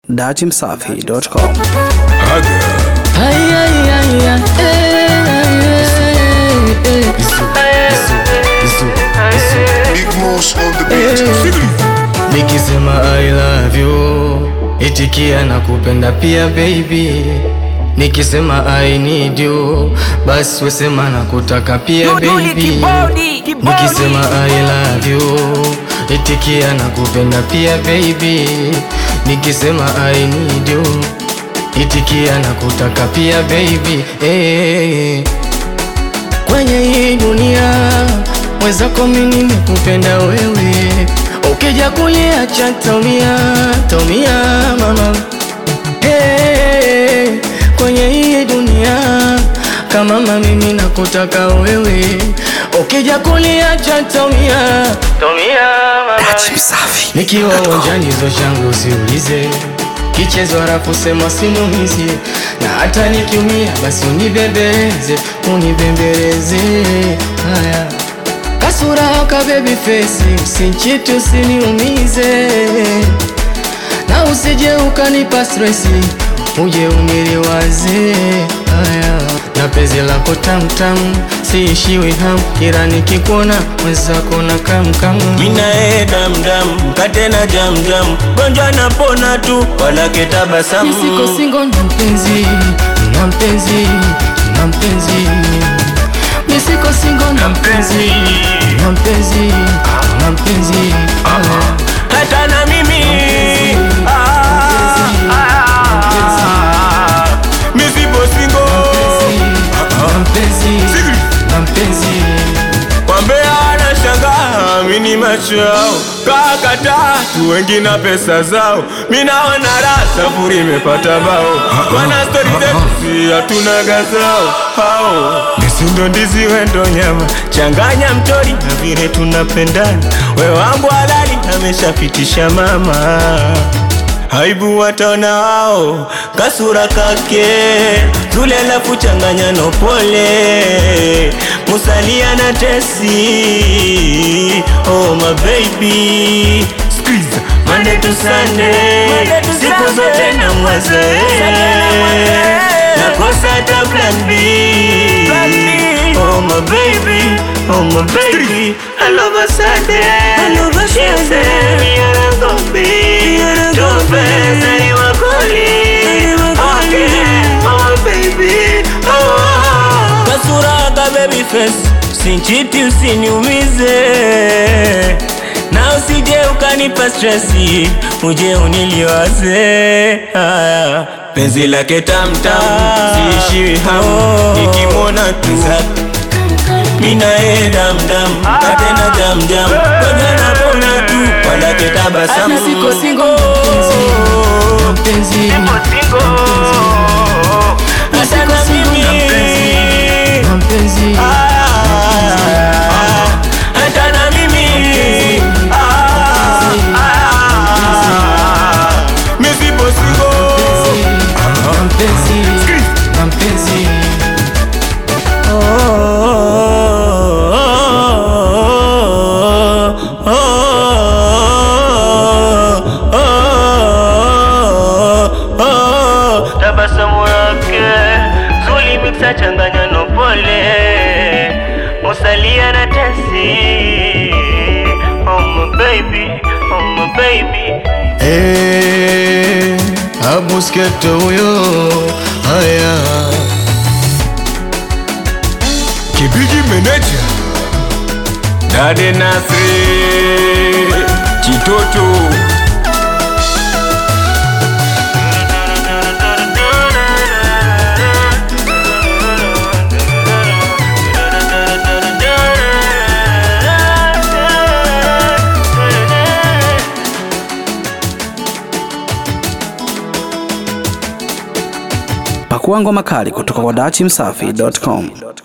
datimsafi.com. Ay, ay, ay, ay, eh, eh, Big Moose on the beat. Nikisema I love you itikia na kupenda pia baby Nikisema I need you basi wesema na kutaka pia baby Nikisema I love you itikia na kupenda pia baby Nikisema I need you itikia na kutaka pia baby hey. Kwenye hii dunia mwenzako mimi nimekupenda wewe, ukija kuniacha taumia, taumia mama hey. Kwenye hii dunia kama mama mimi nakutaka wewe, ukija kuniacha taumia, taumia mama Datimsafi. Nikiwa uwanjani hizo shangu usiulize Kichezo harafu sema sinumizi Na hata nikiumia basi unibembeleze Unibembeleze Haya Kasura ka baby face Usinchiti usiniumize Na usije ukanipa stressi Uje uniliwaze Haya Na penzi lako tamtam Siishiwi ham Kila nikikuona mwenzako na kamkam Minae damdam mkate na jamjam gonjwa napona tu wala ketabasamu Nisiko singo na mpenzi na mpenzi na mpenzi Nisiko singo na mpenzi na mpenzi na mpenzi hata na mimi Ah, misipo singo na mpenzi na mpenzi wambea wanashangaa mini macho yao kakata tu wengi na pesa zao minaona raha safuri imepata bao wana stori zetu si hatuna gazao hao misindo ndizi wendo nyama changanya mtori na vile tunapendana we wangu halali ameshapitisha mama Aibu wataona wao kasura kake zule lafu changanya no pole musalia na tesi oh my baby Squeeze Monday to Sunday siku zote na mwaze nakosa hata plan B oh my baby oh my baby I love her Sunday I love her Sunday we are gonna be Tupenzi ni wakoli Okay oh baby oh Kasura ka baby face Sinchiti usiniumize na usije ukanipa stresi uje uniliwaze haya penzi lake tamtam siishiwi hamu nikimwona tu minae damdam katena jamjam kwenye napona tu walake tabasamu Nisiko singo na mpenzi na mpenzi Nisiko singo na mpenzi na mpenzi hata na mimi misipo singo na mpenzi na mpenzi tabasamu yake zuli miksa changanya no pole musalia na tesi oh my baby oh my baby Eh, abusketo huyo haya Kibiji meneja Dade Nasri Chitoto Pakua ngoma kali kutoka kwa datimsafi.com.